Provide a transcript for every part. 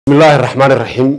bismillahi raxmaan iraxiim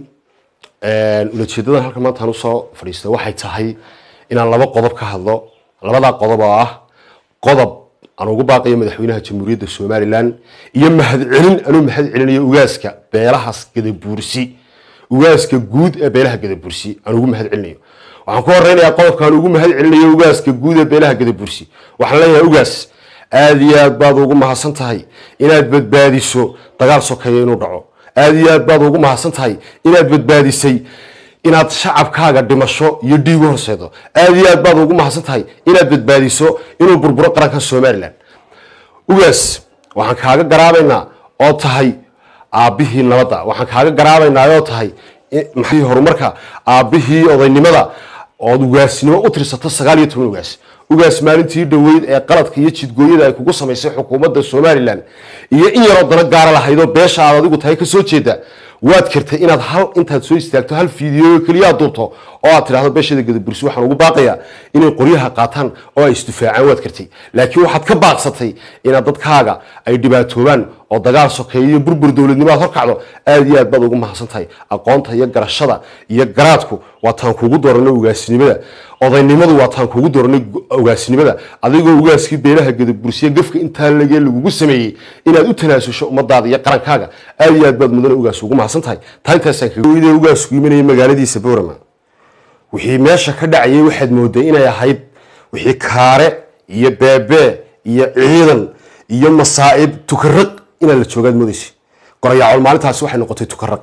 ulajeedadan halkan maanta aan usoo fadhiistay waxay tahay inaan laba qodob ka hadlo labadaa qodob oo ah qodob aan ugu baaqiyo madaxweynaha jamhuuriyadda somalilan iyo mahadcelin anuu mahad celinayo ugaaska beelahaas gadabuursi ugaaska guud ee beelaha gadabursi aan ugu mahad celinayo waxaan ku horeynayaa qodobka aan ugu mahad celinayo ugaaska guud ee beelaha gadabursi waxaan leeyahay ugaas aada iyo aad baad ugu mahadsan tahay inaad badbaadiso dagaal sokeeya inuu dhaco aada iyo aad baad ugu mahadsan tahay inaad badbaadisay inaad shacabkaaga dhimasho iyo dhiigu horseedo aada iyo aad baad ugu mahadsan tahay inaad badbaadiso inuu burburo qaranka somalilan ugaas waxaan kaaga garaabaynaa oo tahay aabbihii nabadda waxaan kaaga garaabaynaa oo tahay maxay horumarka aabbihii odaynimada ood ugaasnimo u tirsato sagaal iyo toban ugaas ugaas maalintii dhoweyd ee qaladka iyo jidgooyada ay kugu samaysay xukuumadda somalilan iyo in yaroo dana gaara lahaydoo beesha aad adigu tahay kasoo jeeda waad kartay inaad hal intaad soo istaagto hal fiideo keliyaa duubto oo aad tidhahdo beeshada gadabursi waxaan ugu baaqayaa inay qoryaha qaataan oo ay isdifaacaan waad kartay laakiin waxaad ka baaqsatay inaad dadkaaga ay dhibaatoobaan oo dagaal sokeeya iyo burbur dowladnimo aad horkacdo aada iyo aad baad ugu mahadsan tahay aqoonta iyo garashada iyo garaadku waa taan kuugu dooranay ugaasnimada odaynimadu waa taan kuugu dooranay ugaasnimada adigoo ugaaskii beelaha gadabursiya gafka intaa lagee lagugu sameeyey inaad u tanaasusho ummadaada iyo qarankaaga aada iyo aad baad mudane ugaas ugu mahadsan tahay taa intaasaan kaga ugaasku imanaya magaaladiisa boorama wixii meesha ka dhacayay waxaad mooday inay ahayd wixii kaare iyo beebee iyo ciidan iyo masaa'ib tukaraq inaan la joogaad moodaysa qorayaacol maalintaasi waxay noqotay tukaraq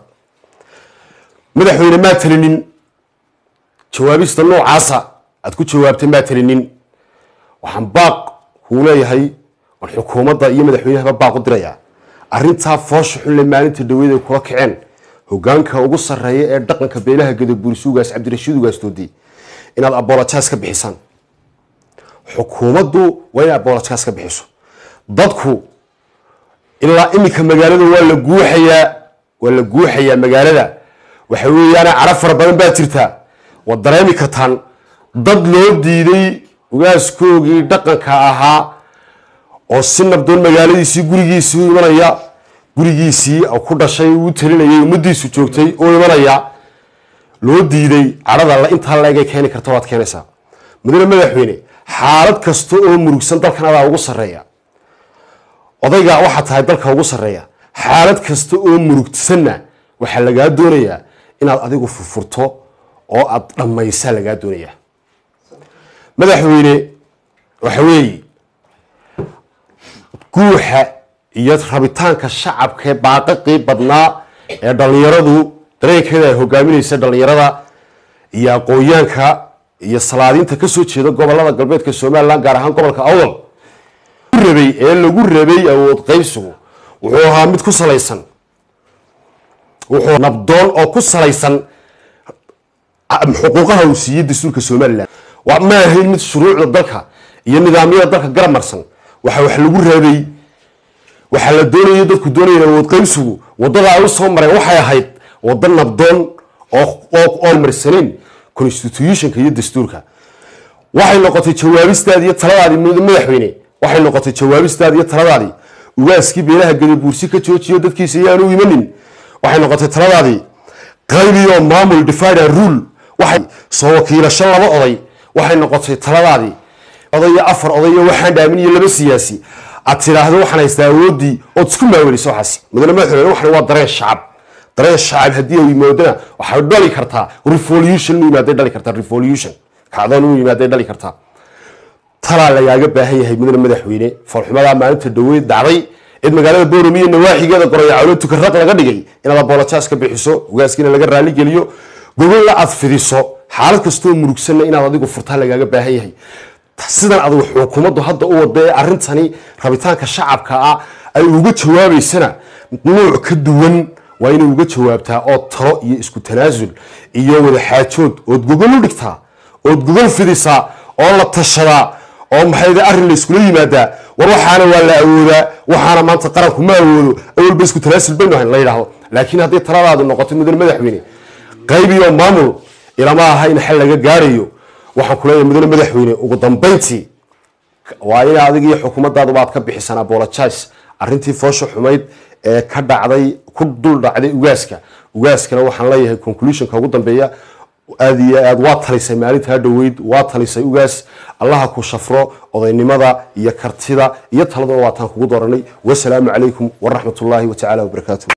madaxweyne maa talinin jawaabista noocaasa aad ku jawaabtay maa talinin waxaan baaq kuu leeyahay oon xukuumadda iyo madaxweynahaba baaq u dirayaa arrintaa foosha xunle maalinta dhaweyd ay kula kaceen hogaanka ugu sarreeya ee dhaqanka beelaha gadabuursi ugaas cabdirashiid ugaas doodi inaad abolojaas ka bixisaan xukuumaddu waa inay abolojaas ka bixiso dadku ilaa iminka magaalada waa la guuxayaa waa la guuxayaa magaalada waxa weeyaane cara fara badan baa jirtaa waad dareemi kartaan dad loo diiday ugaaskoogii dhaqanka ahaa oo si nabdoon magaaladiisii gurigiisii u imanaya gurigiisii ku dhashay uu talinayay ummadiisu joogtay oo imanaya loo diiday cadhada intaa laegay keeni karta waad keenaysaa mudane madaxweyne xaalad kasta oo murugsan dalkan adaa ugu sarreeya odayga waxaa tahay dalka ugu sarreeya xaalad kasta oo murugsanna waxaa lagaa doonayaa inaad adigu furfurto oo aad dhammaysaa lagaa doonayaa madaxweyne waxa weeye guuxa iyo rabitaanka shacabka ee baaqaqii badnaa ee dhallinyaradu dareenkeeda ay hogaaminaysa dhallinyarada iyo aqoonyaanka iyo salaadiinta kasoo jeeda gobolada galbeedka somalilan gaar ahaan gobolka awdal rabay ee lagu rabay awood qaybsigu wuxuu ahaa mid ku salaysan wuxuu nabdoon oo ku salaysan xuquuqaha uu siiyey dastuurka somalilan ma ahayn mid shuruucda dalka iyo nidaamyada dalka garab marsan waxa wax lagu rabay waxaa la doonaya dadku doonaya awood qaybsigu wadada ay u soo mareen waxay ahayd wado nabdoon oo marsaneyn constitutionka iyo dastuurka waxay noqotay jawaabistaadi iyo taladaadii madaxweyne waxay noqotay jawaabistaadi iyo taladaadii ugaaskii beelaha gadabuursi ka joojiyo dadkiisa iyaanu imanin waxay noqotay taladaadii qaybiyo maamul divide and rule waxay soo wakiilasho laba oday waxay noqotay taladaadii odayo afar odayo waxaan dhaamin iyo laba siyaasi aad tidhaahdo waxaan haystaa awoodii ood isku maaweliso waxaas mudane madaxweyne waxan waa dareen shacab dareen shacab haddii ay yimaadana waxay dhali kartaa revolution u yimaaday dhali kartaa revolution kacdoon u yimaaday dhali kartaa talaa lagaaga baahan yahay mudane madaxweyne foolxumadaa maalinta dhaweyd dhacday cid magaalada boorami iyo nawaaxigeeda qorayacolo tukaraq laga dhigay inaad abolojaas ka bixiso ugaaskiina laga raaligeliyo gogolla aad fidiso xaalad kastoo murugsanna inaad adigu furtaa lagaaga baahan yahay sidan adigu xukuumaddu hadda u wada ee arrintani rabitaanka shacabka ah ay uga jawaabaysana nuuc ka duwan waa inay uga jawaabtaa oo talo iyo isku tanaasul iyo wadaxaajood ood gogol u dhigtaa ood gogol fidisaa oo la tashadaa oo maxayda arrin la iskula yimaadaa war waxaana waa la awoodaa waxaana maanta qaranku ma awoodo awalba isku tanaasul baynu ahayn la yidhaahdo laakiin hadday taladaadu noqoto mudane madaxweyne qaybiyo maamul ilama aha in xal laga gaarayo waxaan ku leeyahay mudane madaxweyne ugu dambayntii waa in adig iyo xukuumadaaduba aad ka bixisaan apologize arrintii foosha xumayd ee ka dhacday ku dul dhacday ugaaska ugaaskana waxaan leeyahay conclusionka ugu dambeeya aada iyo aad waa talisay maalintaa dhoweyd waa talisay ugaas allaha ku shafro odaynimada iyo kartida iyo taladuna waataan kugu dooranay wasalaamu calaykum waraxmatullaahi watacaala wabarakaatu